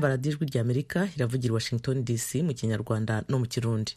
kumva radiyo ijwi rya amerika iravugira washington dc mu kinyarwanda no mu kirundi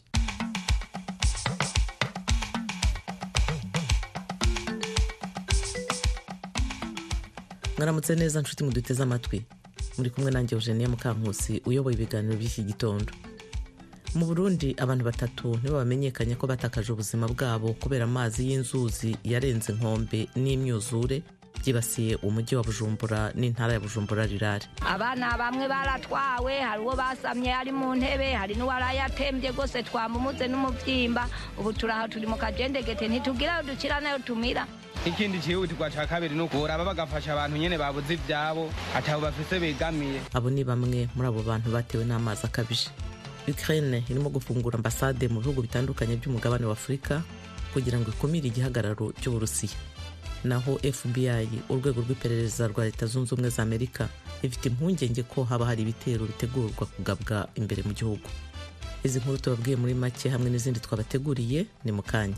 mwaramutse neza nshuti muduteze amatwi muri kumwe nanjye eugenia mukankusi uyoboye ibiganiro by'iki gitondo mu burundi abantu batatu nibo bamenyekanye ko batakaje ubuzima bwabo kubera amazi y'inzuzi yarenze inkombe n'imyuzure byibasiye umujyi wa bujumbura n'intara ya bujumbura rirare abana bamwe baratwawe hari uwo basamye ari mu ntebe hari n'uwarayatembye rwose twamumuze n'umubyimba ubu turaho turi mu kajendegete ntitugira aho dukira nayo tumira ikindi cyihutirwa cya kabiri ni ukuraba bagafasha abantu nyine babuze ibyabo atabo bafise begamiye abo ni bamwe muri abo bantu batewe n'amazi akabije ukraine irimo gufungura ambasade mu bihugu bitandukanye by'umugabane wa afurika kugira ngo ikumire igihagararo cy'uburusiya naho fbi urwego rw'iperereza rwa leta zunze ubumwe za amerika ifite impungenge ko haba hari ibitero bitegurwa kugabwa imbere mu gihugu izi nkuru tubabwiye muri make hamwe n'izindi twabateguriye ni mu kanya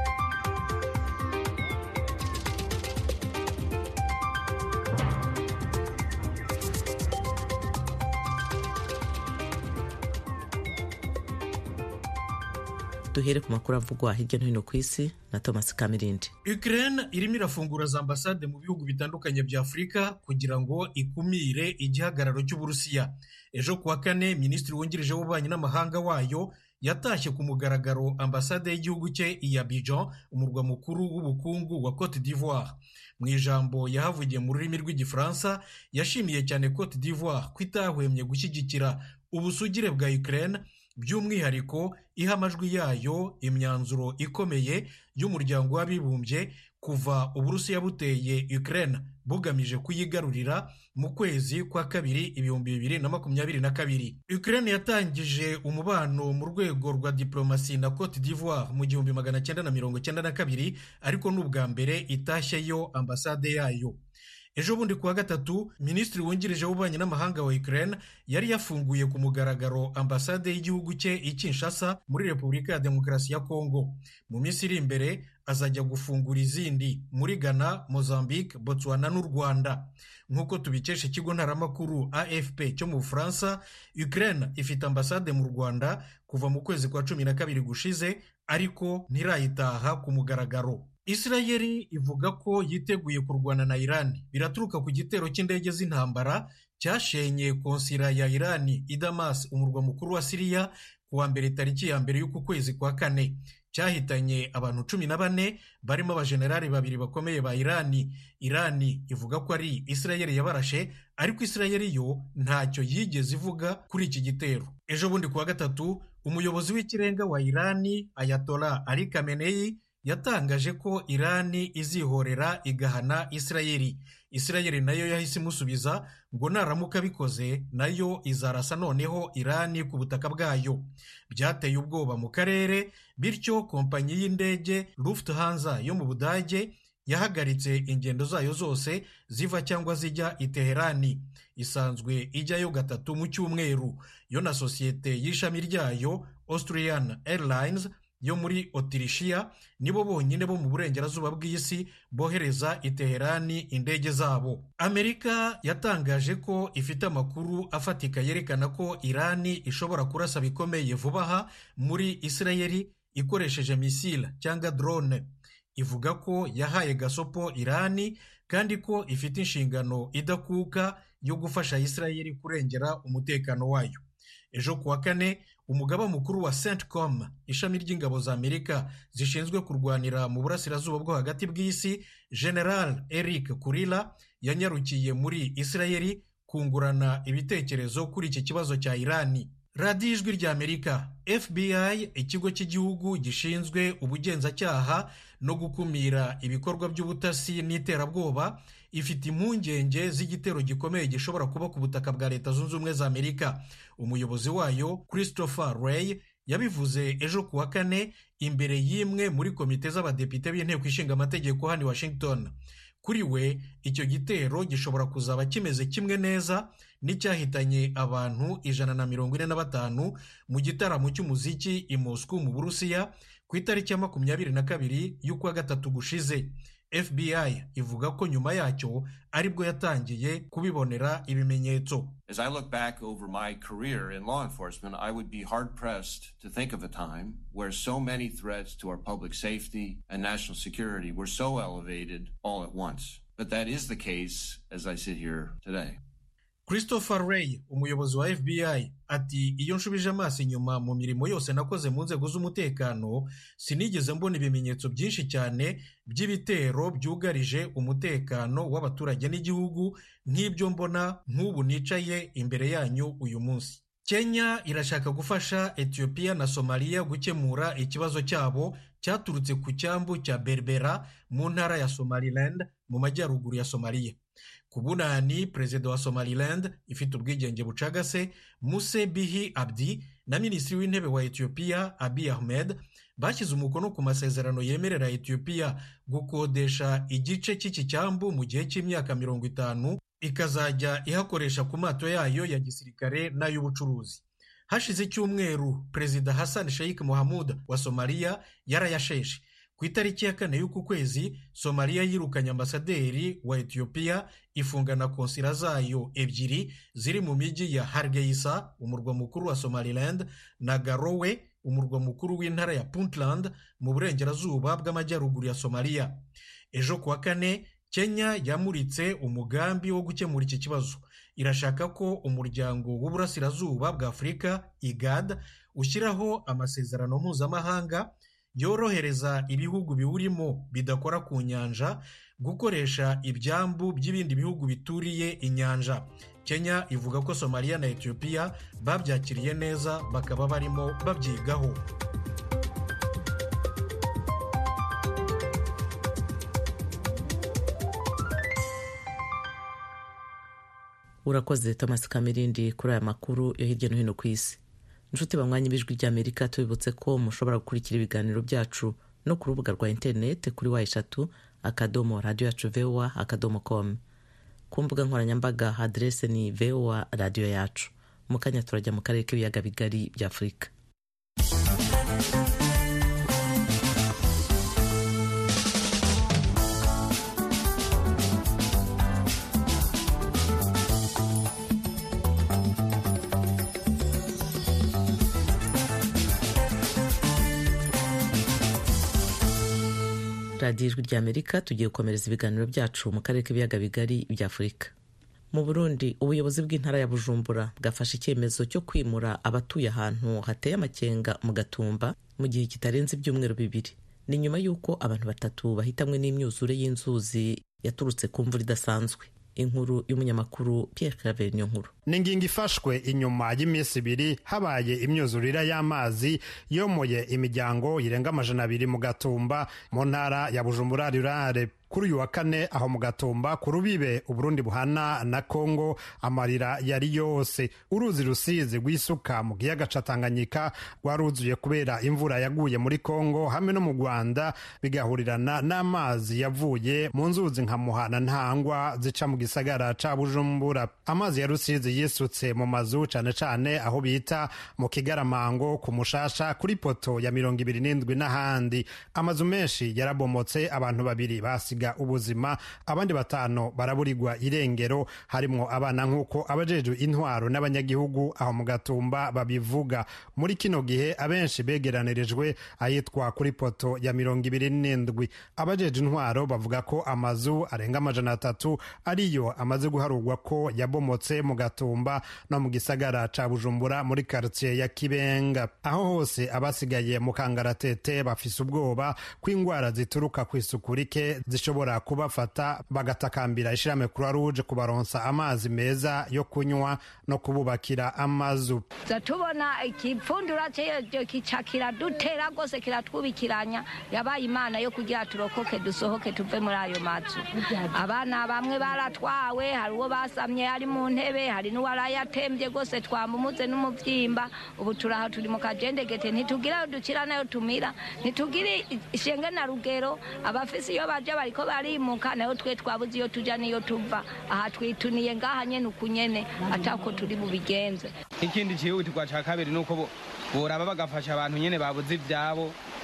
duhere ku makuru avugwa hirya no hino ku isi na thomas kamirindi ukraine irimo irafungura za ambasade mu bihugu bitandukanye bya afurika kugira ngo ikumire igihagararo cy'uburusiya ejo kuwa kane minisitiri wungirije w'ububanyi n'amahanga wayo yatashye ku mugaragaro ambasade y'igihugu cye iya Abidjan umurwa mukuru w'ubukungu wa cote d'ivoire mu ijambo yahavugiye mu rurimi rw'igifaransa yashimiye cyane cote d'ivoire ko itahwemye gushyigikira ubusugire bwa ukraine by'umwihariko iha amajwi yayo imyanzuro ikomeye y'umuryango w'abibumbye kuva uburusiya buteye Ukraine bugamije kuyigarurira mu kwezi kwa kabiri ibihumbi bibiri na makumyabiri na kabiri Ukraine yatangije umubano mu rwego rwa diplomasi na Cote d'Ivoire mu gihumbi magana cyenda na mirongo cyenda na kabiri ariko ni ubwa mbere itashyeyo ambasade yayo ejo bundi kuwa gatatu minisitiri wungirije w'ububanyi n'amahanga wa Ukraine yari yafunguye ku mugaragaro ambasade y'igihugu cye i Kinshasa muri repubulika ya demokarasi ya kongo mu minsi iri imbere azajya gufungura izindi muri ghana mozambique botswana n'u rwanda nk'uko tubikesha ikigo ntaramakuru afp cyo mu bufaransa Ukraine ifite ambasade mu rwanda kuva mu kwezi kwa cumi na kabiri gushize ariko ntirayitaha ku mugaragaro Isirayeli ivuga ko yiteguye kurwana na Irani biraturuka ku gitero cy'indege z'intambara cyashenye konsira ya Irani i Damas umurwa mukuru wa Siriya kuwa mbere tariki ya mbere y'uku kwezi kwa kane cyahitanye abantu cumi na bane barimo abajenerali babiri bakomeye ba Irani Irani ivuga ko ari Isirayeli yabarashe ariko Isirayeli yo ntacyo yigeze ivuga kuri iki gitero ejo bundi kuwa gatatu umuyobozi w'ikirenga wa Irani Ayatollah Ali Khamenei yatangaje ko irani izihorera igahana isirayeli isirayeli nayo yahise imusubiza ngo naramuka bikoze nayo izarasa noneho irani ku butaka bwayo byateye ubwoba mu karere bityo kompanyi y'indege Lufthansa yo mu budage yahagaritse ingendo zayo zose ziva cyangwa zijya i Teherani isanzwe ijyayo gatatu mu cyumweru yo na sosiyete y'ishami ryayo Austrian Airlines yo muri otirishiya nibo bonyine bo mu burengerazuba bw'isi bohereza i Teherani indege zabo amerika yatangaje ko ifite amakuru afatika yerekana ko irani ishobora kurasa bikomeye vuba aha muri isirayeli ikoresheje misile cyangwa drone ivuga ko yahaye gasopo irani kandi ko ifite inshingano idakuka yo gufasha isirayeli kurengera umutekano wayo ejo kuwa kane umugaba mukuru wa centcom ishami ry'ingabo za amerika zishinzwe kurwanira mu burasirazuba bwo hagati bw'isi general eric kurila yanyarukiye muri isirayeli kungurana ibitekerezo kuri iki kibazo cya irani radiyo ijwi rya amerika fbi ikigo cy'igihugu gishinzwe ubugenzacyaha no gukumira ibikorwa by'ubutasi n'iterabwoba ifite impungenge z'igitero gikomeye gishobora kuba ku butaka bwa leta zunze ubumwe za amerika umuyobozi wayo christopher ray yabivuze ejo ku wa kane imbere y'imwe muri komite z'abadepite b'inteko ishinga amategeko hano i washington kuri we icyo gitero gishobora kuzaba kimeze kimwe neza n'icyahitanye abantu ijana na mirongo ine na batanu mu gitaramo cy'umuziki i Moscow mu burusiya ku itariki ya makumyabiri na kabiri y'ukwa gatatu gushize fbi ivuga ko nyuma yacyo aribwo yatangiye kubibonera ibimenyetso As I look back over my career in law enforcement, I would be hard pressed to think of a time where so many threats to our public safety and national security were so elevated all at once. But that is the case as I sit here today. christopher ray umuyobozi wa fbi ati iyo nshubije amaso inyuma mu mirimo yose nakoze mu nzego z'umutekano sinigeze mbona ibimenyetso byinshi cyane by'ibitero byugarije umutekano w'abaturage n'igihugu nk'ibyo mbona nk'ubu nicaye imbere yanyu uyu munsi kenya irashaka gufasha etiyopiya na somaliya gukemura ikibazo cyabo cyaturutse ku cyambu cya berbera mu ntara ya somaliland mu majyaruguru ya somaliya ku bunani perezida wa somaliland ifite ubwigenge bucagase muse bihi abdi na minisitiri w'intebe wa etiyopiya abi ahmed bashyize umukono ku masezerano yemerera etiyopiya gukodesha igice cy'iki cyambu mu gihe cy'imyaka mirongo itanu ikazajya ihakoresha ku mato yayo ya gisirikare n'ay'ubucuruzi hashize icyumweru perezida hassan sheikh mohamud wa somaliya yarayasheshe ku itariki ya kane y'uku kwezi somaliya yirukanye ambasaderi wa etiyopiya ifunga na konsila zayo ebyiri ziri mu mijyi ya hargeisa umurwa mukuru wa somaliland na garowe umurwa mukuru w'intara ya puntland mu burengerazuba bw'amajyaruguru ya somaliya ejo kuwa kane kenya yamuritse umugambi wo gukemura iki kibazo irashaka ko umuryango w'uburasirazuba bwa afurika igad ushyiraho amasezerano mpuzamahanga yorohereza ibihugu biwurimo bidakora ku nyanja gukoresha ibyambu by'ibindi bihugu bituriye inyanja kenya ivuga ko somaliya na etiyopiya babyakiriye neza bakaba barimo babyigaho urakoze thomas kamirindi kuri aya makuru yo hirya no hino ku isi inshuti bamwanya ibijwi ry'amerika tubibutse ko mushobora gukurikira ibiganiro byacu no ku rubuga rwa interineti kuri wa eshatu akadomo radiyo yacu vowa akadomo komu ku mbuga nkoranyambaga aderese ni vowa radiyo yacu mu kanya turajya mu karere k'ibiyaga bigari bya afurika radiyo ijwi ry'amerika tugiye gukomereza ibiganiro byacu mu karere k'ibiyaga bigari bya afurika mu burundi ubuyobozi bw'intara ya bujumbura bwafashe icyemezo cyo kwimura abatuye ahantu hateye amakenga mu gatumba mu gihe kitarenze ibyumweru bibiri ni nyuma y'uko abantu batatu bahitamwe n'imyuzure y'inzuzi yaturutse ku mvura idasanzwe inkuru y'umunyamakuru Pierre Claver niyo nkuru ni ingingo ifashwe inyuma y'iminsi ibiri habaye imyuzurire y'amazi yomoye imiryango irenga amajana abiri mu gatumba mu ntara ya bujumbura rurare kuri uyu wa kane aho mu gatumba ku rubibe uburundi buhana na kongo amarira yari yose uruzi rusizi rw'isuka mu kiyaga ca tanganyika rwaruzuye kubera imvura yaguye muri kongo hamwe no mu rwanda bigahurirana n'amazi yavuye mu nzuzi nka muhana ntangwa zica mu gisagara ca bujumbura amazi ya rusizi yisutse mu mazu cane cane aho bita mu kigaramango ku mushasha kuri poto ya mirongo ibiri n'indwi n'ahandi amazu menshi yarabomotse abantu babiri basi ubuzima abandi batanu baraburirwa irengero harimwo abana nk'uko abajejwe intwaro n'abanyagihugu aho mu gatumba babivuga muri kino gihe abenshi begeranirijwe ahitwa kuri poto ya mirongo ibiri n'indwi abajejwe intwaro bavuga ko amazu arenga amajana atatu ariyo amaze guharurwa ko yabomotse mu gatumba no mu gisagara ca bujumbura muri karitsiye ya kibenga aho hose abasigaye mu kangaratete bafise ubwoba ko indwara zituruka ku isuku rike zishobora kubafata bagatakambira ishirahamwe croix rouge kubaronsa amazi meza yo kunywa no kububakira amazu tubona ikipfundura kica kiradutera rwose kiratwubikiranya yabaye imana yo kugira turokoke dusohoke tuve muri ayo mazu abana bamwe baratwawe hari uwo basamye ari mu ntebe hari n'uwarayatembye rwose twamumuze n'umubyimba ubu turaha turi mu kajendegete ntitugira ayo dukira nayo tumira ntitugire ishenge na rugero abafise iyo baja bariko barimuka nayo twe twabuze iyo tuja niyo tuva aha twituniye ngaha nyene uku nyene atako turi bubigenze ikindi cyihutirwa ca kabiri nuko boraba bagafasha abantu nyene babuze ivyabo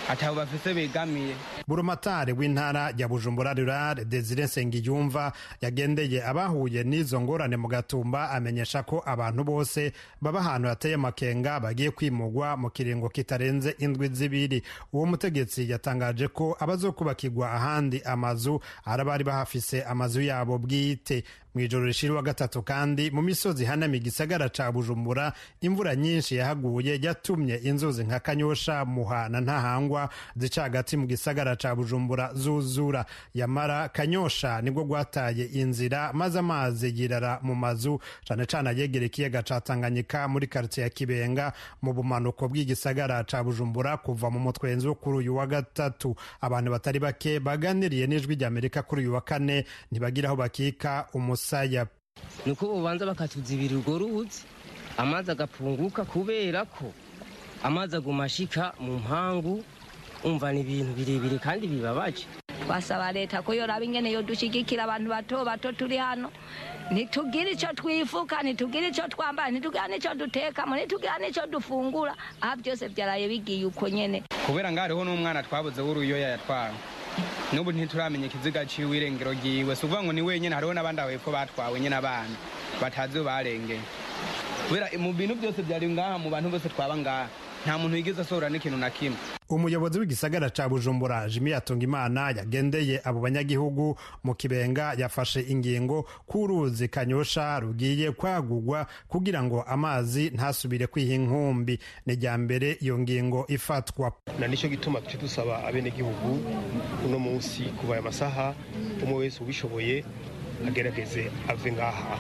atabo bafise begamiye burumatari w'intara ya bujumbura rurare desire nsengiyumva yagendeye abahuye n'izo ngorane mu gatumba amenyesha ko abantu bose baba ahantu hateye amakenga bagiye kwimugwa mu kiringo kitarenze indwi zibiri uwo mutegetsi yatangaje ko abazokubakirwa ahandi amazu ari abari bahafise amazu yabo bwite mu ijoro rishira wa gatatu kandi mu misozi hanamiye igisagara ca bujumbura imvura nyinshi yahaguye yatumye inzuzi nka kanyosha muha na ntahangwa zica hagati mu gisagara ca bujumbura zuzura yamara kanyosha nibwo gwataye inzira maze amazi yirara mu mazu cane cane ayegera ikiyaga ca tanganyika muri karitsiye ya kibenga mu bumanuko bw'igisagara ca bujumbura kuva mu mutwenzi wo kuri uyu wa gatatu abantu batari bake baganiriye n'ijwi ry'amerika kuri uyu wa kane ntibagira aho bakika umusaya ni uko ubanza bakatuzibira urwo ruzi amazi agapunguka kubera ko amazi aguma ashika mu mpangu umva ni ibintu birebire kandi bibabaje twasaba leta ko yoraba ingene yodushigikira abantu bato bato turi hano ntitugire icyo twifuka ntitugire icyo twambara ntitugire n'icyo dutekamo ntitugire n'icyo dufungura aha byose byaraye bigiye uko nyene kubera ngo hariho n'umwana twabuze w'uruyoya yatwawe n'ubu ntituramenya ikiziga ciwe irengero ryiwe si ukuvuga ngo ni wenyine hariho n'abandi aho hepfo batwawe nyine abana batazi iyo barengeye kubera mu bintu byose byari ngaha mu bantu bose twaba ngaha nta muntu wigeze asohora n'ikintu na kimwe umuyobozi w'igisagara ca bujumbura jimi yatungimana yagendeye abo banyagihugu mu kibenga yafashe ingingo k'uruzi kanyosha rugiye kwagugwa kugira ngo amazi ntasubire kwiha inkumbi ni rya mbere iyo ngingo ifatwa na nicyo gituma duce dusaba abenegihugu uno munsi kuva aya masaha umwe wese ubishoboye agerageze ave ngaha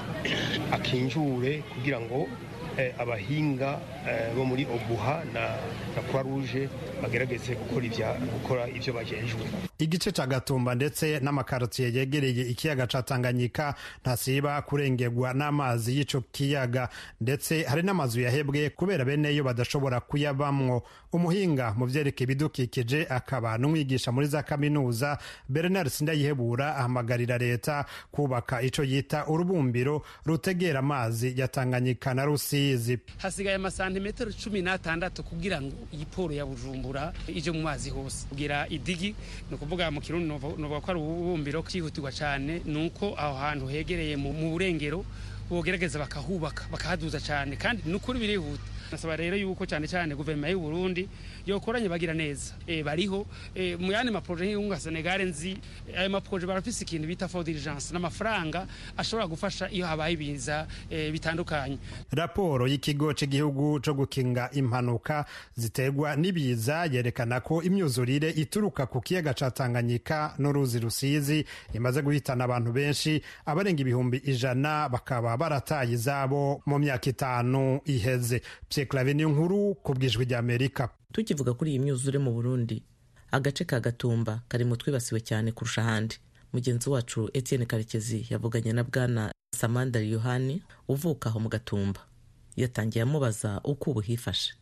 akinjure kugira ngo abahinga bo muri obuha na croix rouge bagerageze gukora ibyo bagejwe igice ca gatumba ndetse n'amakarotiye yegereye ikiyaga ca tanganyika ntasiba kurengerwa n'amazi y'ico kiyaga ndetse hari n'amazu yahebwe kubera beneyo badashobora kuyabamwo umuhinga mu vyerekeye ibidukikije akaba n'umwigisha muri za kaminuza bernard sindayihebura ahamagarira leta kubaka ico yita urubumbiro rutegera amazi ya tanganyika na rusizi hasigaye amasantimetero cumi n'atandatu kugira ngo iyi poro ya bujumbura ije mu mazi hose kugira idigi ni ukuvuga mu kirundi novuga ko ari ububumbiro cyihutirwa cyane ni uko aho hantu hegereye mu burengero bogerageza bakahubaka bakahaduza cyane kandi ni ukuri birihuta nasaba rero yuko cyane cyane guverinoma y'u Burundi yokoranye bagira neza e, bariho e, mu yandi maproje y'unga Senegal nzi ayo maproje barafise ikintu bita for diligence n'amafaranga ashobora gufasha iyo habaye ibiza e, bitandukanye raporo y'ikigo cy'igihugu cyo gukinga impanuka ziterwa n'ibiza yerekana ko imyuzurire ituruka ku kiyaga ca Tanganyika n'uruzi rusizi imaze guhitana abantu benshi abarenga ibihumbi ijana bakaba barataye izabo mu myaka itanu iheze Clave niyo nkuru ku bwijwi rya Amerika tukivuga kuri iyi myuzure mu Burundi agace ka Gatumba kari mu twibasiwe cyane kurusha ahandi mugenzi wacu Etienne Karekezi yavuganye na bwana Samanda Yohani uvuka aho mu Gatumba yatangiye amubaza uko ubu hifashe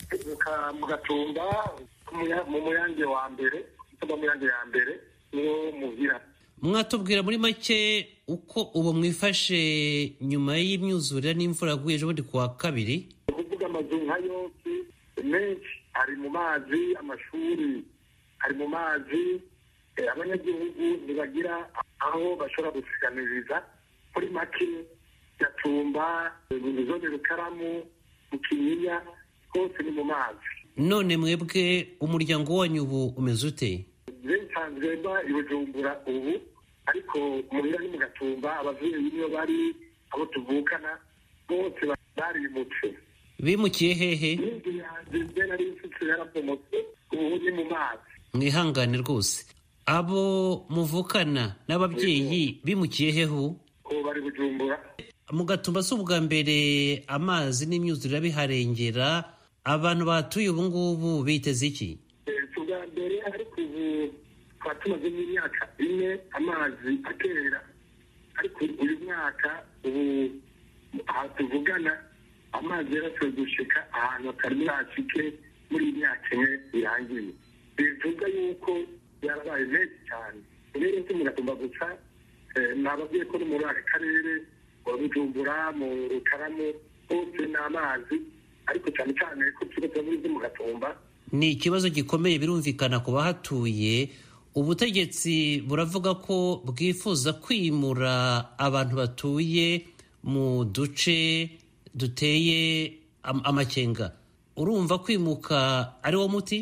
mu Gatumba mu muyange wa mbere mu muyange ya mbere niwo muhira mwatubwira muri make uko ubu mwifashe nyuma y'imyuzurire n'imvura yaguye ejo bundi ku wa kabiri kuvuga amazu nka yose menshi ari mu mazi amashuri ari mu mazi abanyagihugu ntibagira aho bashobora gusiganiriza muri make gatumba mu zone rukaramu mu kinyinya hose ni mu mazi none mwebwe umuryango wanyu ubu umeze ute nsanzwe mba i bujumbura ubu ariko muhira ni mu gatumba abavyeyi niyo bari abo tuvukana bose barimutse bimukiye hehe inzu yanjye mbe nari nsutse yarabomotse ubu ni mu mazi mwihangane rwose abo muvukana n'ababyeyi bimukiye hehu ubu bari bujumbura mu gatumba si ubwa mbere amazi n'imyuzurire biharengera abantu batuye ubu ngubu biteze iki si ubwa mbere ariko ubu tukaba tumaze n'imyaka ine amazi atera ariko uyu mwaka ubu aha tuvugana amazi yarashoboye gushika ahantu hatari bwacike muri iyi myaka ine irangiye bivuga yuko yarabaye menshi cyane rero si mugatumba gusa nababwiye ko no muri aka karere mu bujumbura mu rukaramu hose ni amazi ariko cyane cyane ko turi kuba muri mu gatumba ni ikibazo gikomeye birumvikana ku bahatuye ubutegetsi buravuga ko bwifuza kwimura abantu batuye mu duce duteye amakenga urumva kwimuka ari wo muti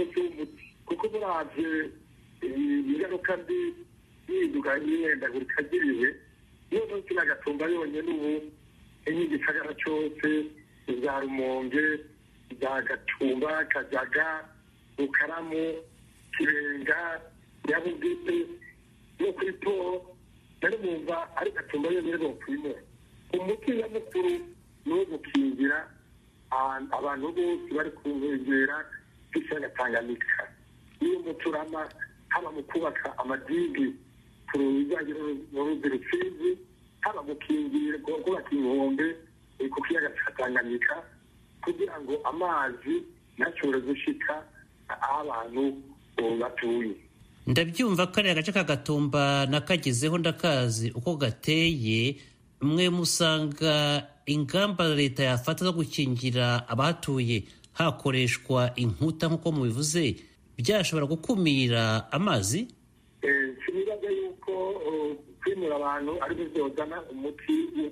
kuko murabye ingaruka mbi yihinduka y'imyendagurika ry'ibihe niyo munsi n'agatumba yonyine ubu n'igisagara cyose za rumonge za gatumba kajaga rukaramu kirenga nyabugite no kuri po nari mumva ari gatumba yonyine bokwimura umuti nyamukuru ni uwo gukingira abantu bose bari ku nkengera z'ikiyaga tanganyika niyo muturama haba mu kubaka amadigi ku bijyanye n'uruzi rusizi haba gukingira kubaka inkombe ku kiyaga cya tanganyika kugira ngo amazi ntashobore gushika aho abantu batuye ndabyumva kariya gace ka gatumba nakagezeho ndakazi uko gateye mwe musanga ingamba leta yafata zo gukingira abahatuye hakoreshwa inkuta nk'uko mubivuze byashobora gukumira amazi sinibaza yuko kwimura abantu aribyo byozana umuti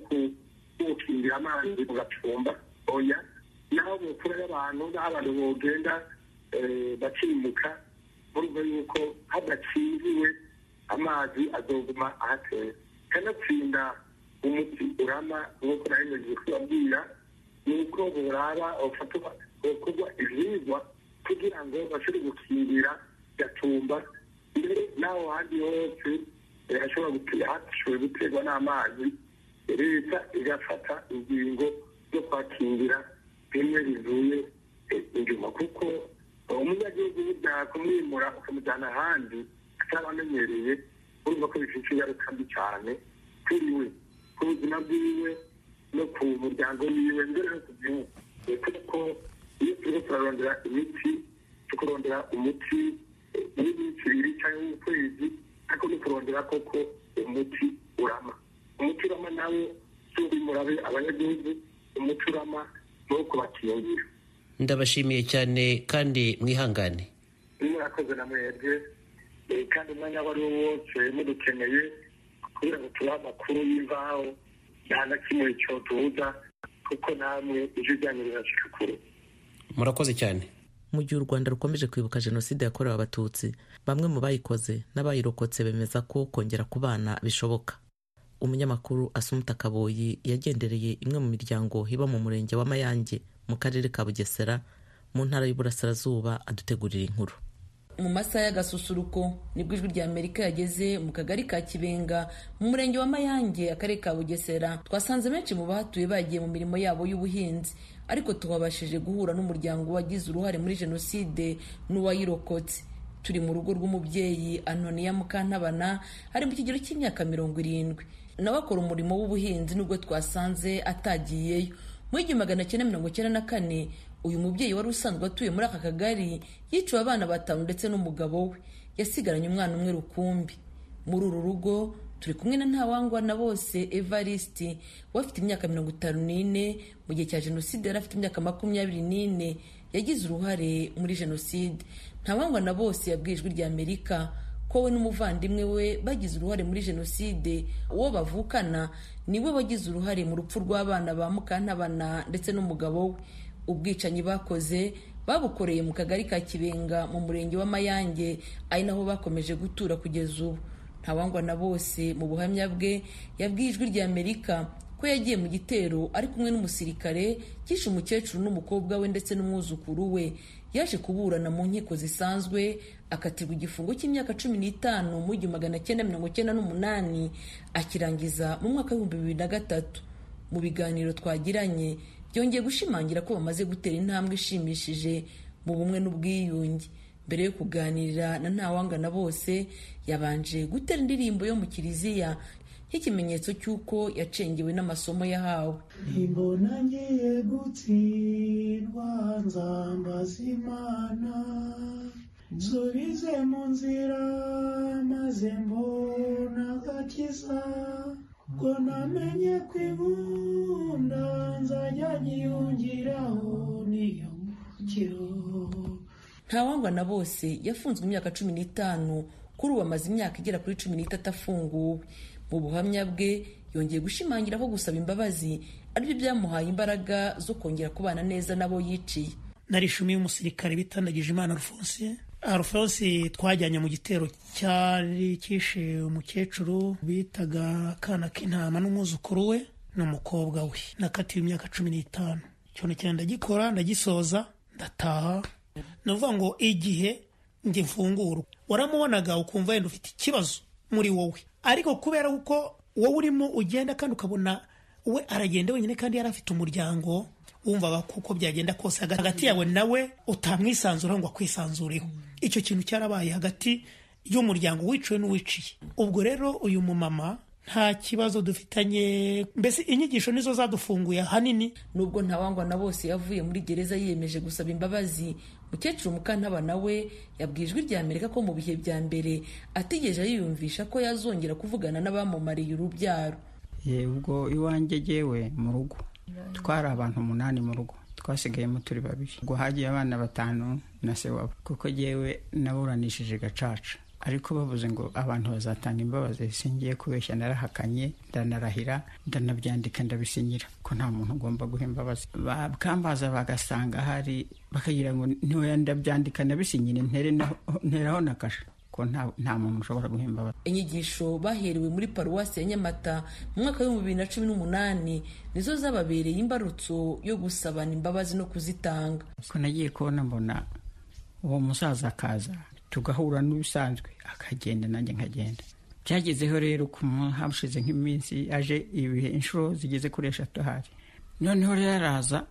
wo gukingira amazi mu gacumba oya naho mu kure y'abantu n'aho abantu bogenda bakimuka urumva yuko hadakingiwe amazi azoguma ahatera kanatsinda umuti urama nk'uko nahemeje kubabwira ni uko buraba ufatwa gukorwa ivyigwa kugira ngo bashobore gukingira gatumba mbere n'aho handi hose hashoboye guterwa n'amazi leta igafata ingingo zo kwakingira bimwe bivuye inyuma kuko umunyagihugu burya kumwimura ukamujyana ahandi ataba amenyereye urumva ko bifite ingaruka mbi cyane kuri we ku buzima bwiwe no ku muryango wiwe mbere no ku gihugu kuko iyo turimo turarondera imiti tukurondera umuti w'iminsi ibiri cyangwa w'ukwezi ariko no kurondera koko umuti urama umuti urama nawe si uwimurabe abanyagihugu umuti urama ni uwo kubakingira ndabashimiye cyane kandi mwihangane murakoze na mwebwe kandi umwanya wari wo wose mudukeneye kugira ngo tubahe amakuru y'imvaho nta na kimwe cyo tubuza kuko namwe ijwi ryanyu rirashika kure murakoze cyane mu gihe u rwanda rukomeje kwibuka jenoside yakorewe abatutsi bamwe mu bayikoze n'abayirokotse bemeza ko kongera kubana bishoboka umunyamakuru asumuta kaboyi yagendereye imwe mu miryango iba mu murenge wa mayange mu karere ka bugesera mu ntara y'uburasirazuba adutegurira inkuru mu masaha y'agasusuruko nibwo ijwi rya amerika yageze mu kagari ka kibenga mu murenge wa mayange akarere ka bugesera twasanze benshi mu bahatuye bagiye mu mirimo yabo y'ubuhinzi ariko tubabashije guhura n'umuryango wagize uruhare muri jenoside n'uwayirokotse turi mu rugo rw'umubyeyi anoniya mukantabana ari mu kigero cy'imyaka mirongo irindwi nawe akora umurimo w'ubuhinzi nubwo twasanze atagiyeyo mu igihumbi magana cyenda mirongo cyenda na kane uyu mubyeyi wari usanzwe atuye muri aka kagari yiciwe abana batanu ndetse n'umugabo we yasigaranye umwana umwe rukumbi muri uru rugo turi kumwe na ntawangwa na bose evariste we afite imyaka mirongo itanu n'ine mu gihe cya jenoside yari afite imyaka makumyabiri n'ine yagize uruhare muri jenoside ntawangwa na bose yabwiye ijwi rya amerika ko we n'umuvandimwe we bagize uruhare muri jenoside uwo bavukana niwe wagize uruhare mu rupfu rw'abana ba mukantabana ndetse n'umugabo we ubwicanyi bakoze babukoreye mu kagari ka kibenga mu murenge wa mayange ari naho bakomeje gutura kugeza ubu ntawangwa na bose mu buhamya bwe yabwiye ijwi rya amerika ko yagiye mu gitero ari kumwe n'umusirikare cyishe umukecuru n'umukobwa we ndetse n'umwuzukuru we yaje kuburana mu nkiko zisanzwe akatirwa igifungo cy'imyaka cumi n'itanu mu igihumbi magana cyenda mirongo cyenda n'umunani akirangiza mu mwaka w'ibihumbi bibiri na gatatu mu biganiro twagiranye byongeye gushimangira ko bamaze gutera intambwe ishimishije mu bumwe n'ubwiyunge mbere yo kuganira na ntawangana bose yabanje gutera indirimbo yo mu kiliziya nk'ikimenyetso cy'uko yacengewe n'amasomo yahawe imbona ngiye gutsindwa nzambaza imana nsubize mu nzira maze mbona agakiza ngo namenye kwibunda nzajya nyiyongeraho niyo mukiro ntawangwa na bose yafunzwe imyaka cumi n'itanu kuri ubu amaze imyaka igera kuri cumi n'itatu afunguwe mu buhamya bwe yongeye gushimangira ko gusaba imbabazi aribyo byamuhaye imbaraga zo kongera kubana neza n'abo yiciye narishumiye umusirikare bitandagije imana rufonsi rufonsi twajyanye mu gitero cyari kishe umukecuru bitaga akana k'intama n'umwuzukuru we n'umukobwa we nakatiwe imyaka cumi n'itanu cyane cyane ndagikora ndagisoza ndataha ni ukuvuga ngo igihe njye mfungura waramubonaga ukumva wenda ufite ikibazo muri wowe ariko kubera ko wowe urimo ugenda kandi ukabona we aragenda wenyine kandi yari afite umuryango wumvaga kuko byagenda kose hagati yawe nawe utamwisanzuraho ngo akwisanzureho icyo kintu cyarabaye hagati y'umuryango wiciwe n'uwiciye ubwo rero uyu mumama nta kibazo dufitanye mbese inyigisho nizo zadufunguye ahanini nubwo ntawangwa na bose yavuye muri gereza yiyemeje gusaba imbabazi mukecuru mukantaba nawe yabwiye ijwi rya amerika ko mu bihe bya mbere atigeze yiyumvisha ko yazongera kuvugana n'abamumariye urubyaro ubwo iwanjye jyewe mu rugo twari abantu umunani mu rugo twasigayemo turi babiri ubwo hagiye abana batanu na se wabo kuko jyewe naburanishije gacaca ariko bavuze ngo abantu bazatanga imbabazi singiye kubeshya narahakanye ndanarahira ndanabyandika ndabisinyira ko nta muntu ugomba guha imbabazi bakambaza bagasanga hari bakagira ngo ntiwe ndabyandika ndabisinyire nteraho na kasha ko nta muntu ushobora guha imbabazi inyigisho baherewe muri paruwasi ya nyamata mu mwaka w'ibihumbi bibiri na cumi n'umunani nizo zababereye imbarutso yo gusabana imbabazi no kuzitanga ko nagiye kubona mbona uwo musaza akaza tugahura n'ubisanzwe akagenda nanjye nkagenda byagezeho rero ku hashize nk'iminsi aje ibihe inshuro zigeze kuri eshatu ahari noneho rero araza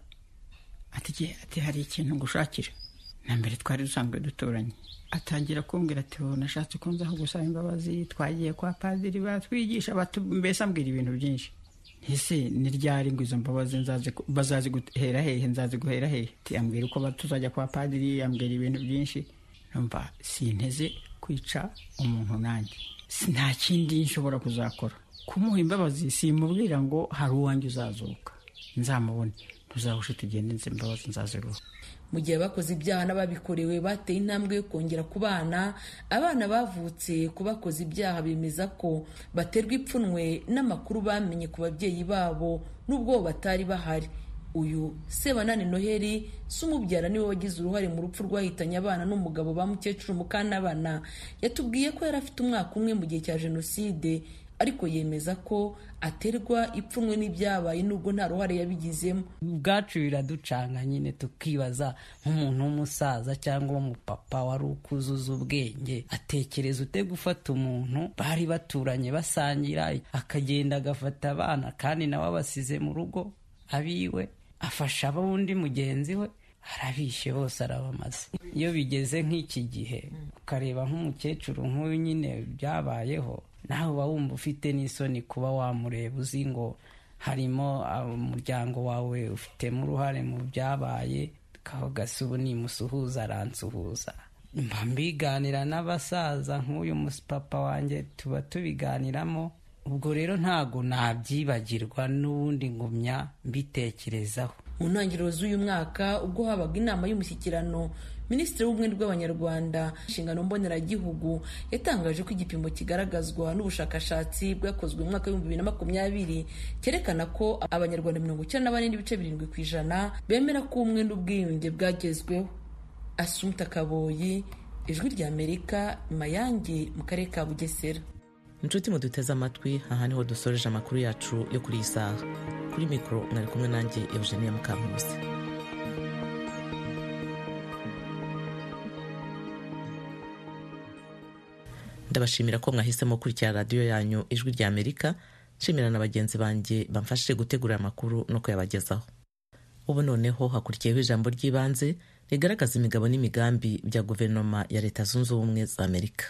ati hari ikintu ngushakira na mbere twari dusanzwe duturanye atangira kumbwira ati nashatse ko nzaho gusaba imbabazi twagiye kwa padiri batwigisha mbese ambwira ibintu byinshi ese ni ryari ngo izo mbabazi bazazi guhera hehe nzazi guhera hehe ambwira uko tuzajya kwa padiri ambwira ibintu byinshi numva sinteze kwica umuntu nanjye nta kindi nshobora kuzakora kumuha imbabazi simubwira ngo hari uwanjye uzazuka nzamubone ntuzahushe tugende nzi imbabazi nzaziruha mu gihe abakoze ibyaha n'ababikorewe bateye intambwe yo kongera kubana abana bavutse ku bakoze ibyaha bemeza ko baterwa ipfunwe n'amakuru bamenye ku babyeyi babo n'ubwo batari bahari uyu sebanani noheli si umubyara niwe wagize uruhare mu rupfu rwahitanye abana n'umugabo ba mukecuru mukanabana yatubwiye ko yari afite umwaka umwe mu gihe cya jenoside ariko yemeza ko aterwa ipfunwe n'ibyabaye nubwo nta ruhare yabigizemo ubwacu biraducanga nyine tukibaza nk'umuntu w'umusaza cyangwa w'umupapa wari ukuzuza ubwenge atekereza ute gufata umuntu bari baturanye basangira akagenda agafata abana kandi nawe abasize mu rugo abiwe afasha ab'undi mugenzi we arabishe bose arabamaze iyo bigeze nk'iki gihe ukareba nk'umukecuru nk'uyu nyine byabayeho nawe uba wumva ufite n'isoni kuba wamureba uzi ngo harimo umuryango wawe ufitemo uruhare mu byabaye gasa ubu nimusuhuza aransuhuza mba mbiganira n'abasaza nk'uyu papa wanjye tuba tubiganiramo ubwo rero ntago nabyibagirwa n'ubundi ngumya mbitekerezaho mu ntangiriro z'uyu mwaka ubwo habaga inama y'umushyikirano minisitiri w'ubumwe bw'abanyarwanda inshingano mboneragihugu yatangaje ko igipimo kigaragazwa n'ubushakashatsi bwakozwe mu mwaka w'ibihumbi bibiri na makumyabiri cyerekana ko abanyarwanda mirongo icyenda na bane n'ibice birindwi ku ijana bemera ko ubumwe n'ubwiyunge bwagezweho asumta kaboyi ijwi ry'amerika mayange mu karere ka bugesera inshuti muduteze amatwi aha niho dusoreje amakuru yacu yo kuri iyi saha kuri mikoro mwari kumwe nanjye eugenia mukankusi ndabashimira ko mwahisemo gukurikira radiyo yanyu ijwi rya amerika nshimira na bagenzi banjye bamfashije gutegura amakuru no kuyabagezaho ubu noneho hakurikiyeho ijambo ry'ibanze rigaragaza imigabo n'imigambi bya guverinoma ya leta zunze ubumwe za amerika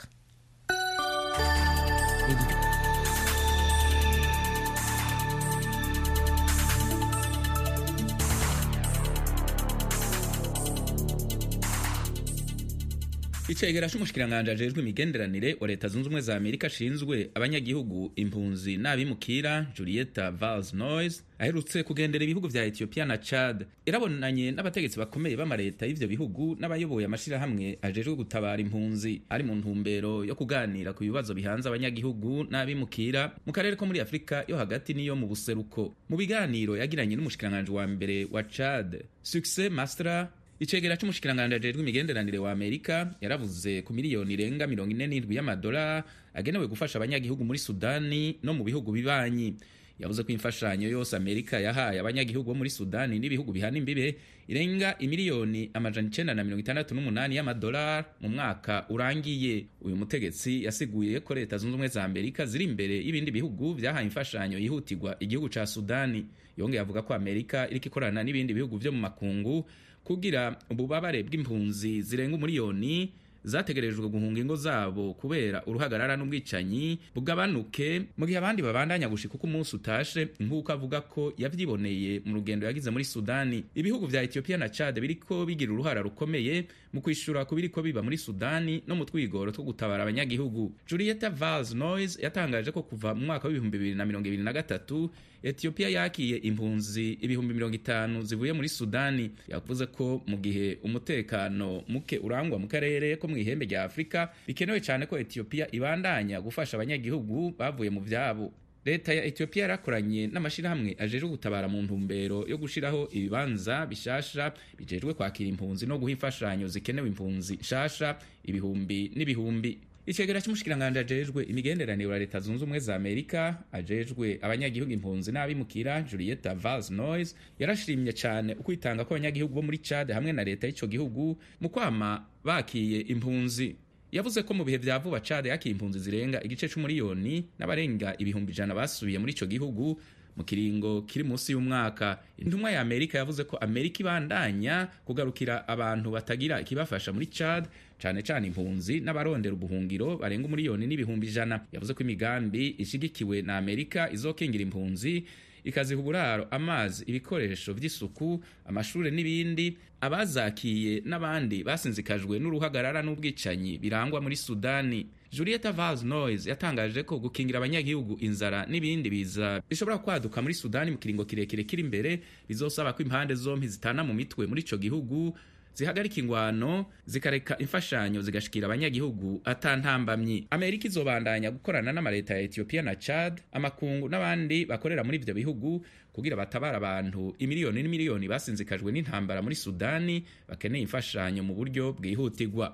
icegera c'umushikiranganji ajejwe imigenderanire wa leta zunze ubumwe za amerika ashinzwe abanyagihugu impunzi n'abimukira julieta vals noyes aherutse kugendera ibihugu vya ethiopia na chad yarabonanye n'abategetsi bakomeye b'amaleta y'ivyo bihugu n'abayoboye amashirahamwe ajejwe gutabara impunzi ari mu ntumbero yo kuganira ku bibazo bihanze abanyagihugu n'abimukira mu karere ko muri afurika yo hagati n'iyo mu buseruko mu biganiro yagiranye n'umushikiranganji wa mbere wa chad succès mastra icegera c'umushikiranganji ajejwe imigenderanire wa amerika yaravuze ku miliyoni irenga mirongo ine n'indwi y'amadolari agenewe gufasha abanyagihugu muri sudani no mu bihugu bibanyi yavuze ko imfashanyo yose amerika yahaye abanyagihugu bo muri sudani n'ibihugu bihana imbibe irenga imiliyoni amajana icenda na mirongo itandatu n'umunani y'amadolari mu mwaka urangiye uyu mutegetsi yasiguye ko leta zunze ubumwe za amerika ziri imbere y'ibindi bihugu vyahaye imfashanyo yihutirwa igihugu ca sudani yongeye avuga ko amerika iriko ikorana n'ibindi bihugu vyo mu makungu kugira ububabare bw'impunzi zirenga umuriyoni zategerejwe guhunga ingo zabo kubera uruhagarara n'ubwicanyi bugabanuke mu gihe abandi babandanya gushika uko umunsi utashe nk'uko avuga ko yavyiboneye mu rugendo yagize muri sudani ibihugu vya ethiopia na chad biriko bigira uruhara rukomeye mu kwishura ku biriko biba muri sudani no mu twigoro two gutabara abanyagihugu julieta vals noyes yatangaje ko kuva mu mwaka w'ibihumbi bibiri na mirongo ibiri na gatatu ethiopia yakiye impunzi ibihumbi mirongo itanu zivuye muri sudani yavuze ko mu gihe umutekano muke urangwa mu karere ko mu ihembe rya afurika bikenewe cyane ko ethiopia ibandanya gufasha abanyagihugu bavuye mu vyabo leta ya ethiopia yarakoranye n'amashirahamwe ajejwe gutabara mu ntumbero yo gushiraho ibibanza bishasha bijejwe kwakira impunzi no guha imfashanyo zikenewe impunzi nshasha ibihumbi n'ibihumbi icegera c'umushikiranganji ajejwe imigenderanire wa leta zunze ubumwe za amerika ajejwe abanyagihugu impunzi n'abimukira julieta vals noyes yarashimye cyane ukwitanga kw'abanyagihugu bo muri chad hamwe na leta y'ico gihugu mu kwama bakiye impunzi yavuze ko mu bihe vya vuba chad yakiye impunzi zirenga igice c'umuriyoni n'abarenga ibihumbi ijana basubiye muri ico gihugu mu kiringo kiri munsi y'umwaka intumwa ya amerika yavuze ko amerika ibandanya kugarukira abantu batagira ikibafasha muri chad cane cane impunzi n'abarondera ubuhungiro barenga umuriyoni n'ibihumbi ijana yavuze ko imigambi ishigikiwe na amerika izokingira impunzi ikaziha uburaro amazi ibikoresho vy'isuku amashure n'ibindi abazakiye n'abandi basinzikajwe n'uruhagarara n'ubwicanyi birangwa muri sudani julieta vals noyes yatangaje ko gukingira abanyagihugu inzara n'ibindi biza bishobora kwaduka muri sudani mu kiringo kirekire kiri imbere bizosaba ko impande zompi zitana mu mitwe muri ico gihugu zihagarika ingwano zikareka imfashanyo zigashikira abanyagihugu atantambamyi amerika izobandanya gukorana n'amaleta ya ethiopia na chad amakungu n'abandi bakorera muri ivyo bihugu kugira batabara abantu imiliyoni n'imiliyoni basinzikajwe n'intambara muri sudani bakeneye imfashanyo mu buryo bwihutirwa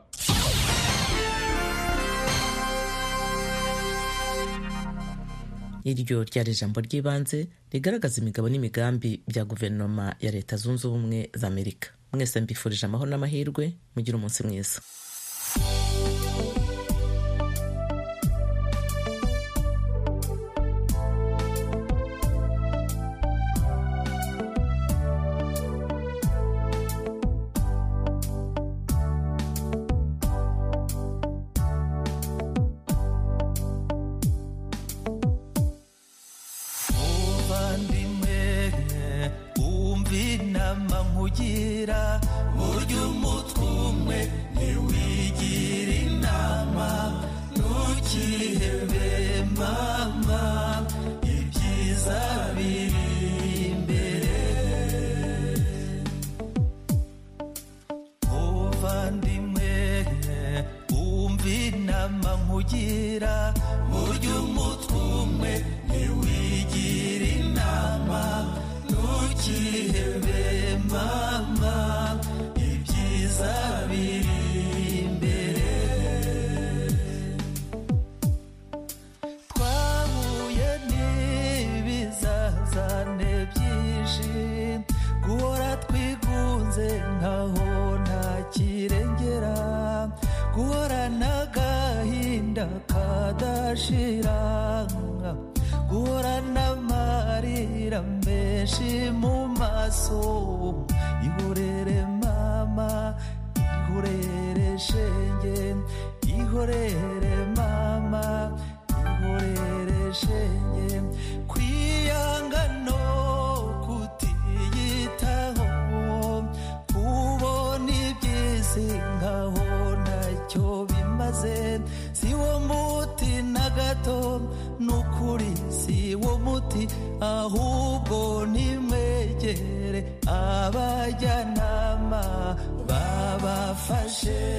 iryo ryari ijambo ry'ibanze rigaragaza imigabo n'imigambi bya guverinoma ya leta zunze ubumwe za amerika mwese mbifurije amahoro n'amahirwe mugire umunsi mwiza muvandimwe wumva inama nkugira burya umutwe umwe ntiwigira inama ntukihebe mama ibyiza biri imbere muvandimwe wumva inama nkugira burya umutwe umwe ntiwigira inama ntukihebe mama ibyiza biri imbere twahuye n'ibizazane byinshi guhora twigunze nkaho nta kirengera guhora n'agahinda kadashira guhora n'amarira menshi mu maso ihorere mama ihorere shenge ihorere mama ihorere shenge kwiyanga no kutiyitaho kubona iby'isi nkaho nta ntacyo bimaze si wo muti na gato n'ukuri si wo muti ahubwo nimwegere abajyanama babafashe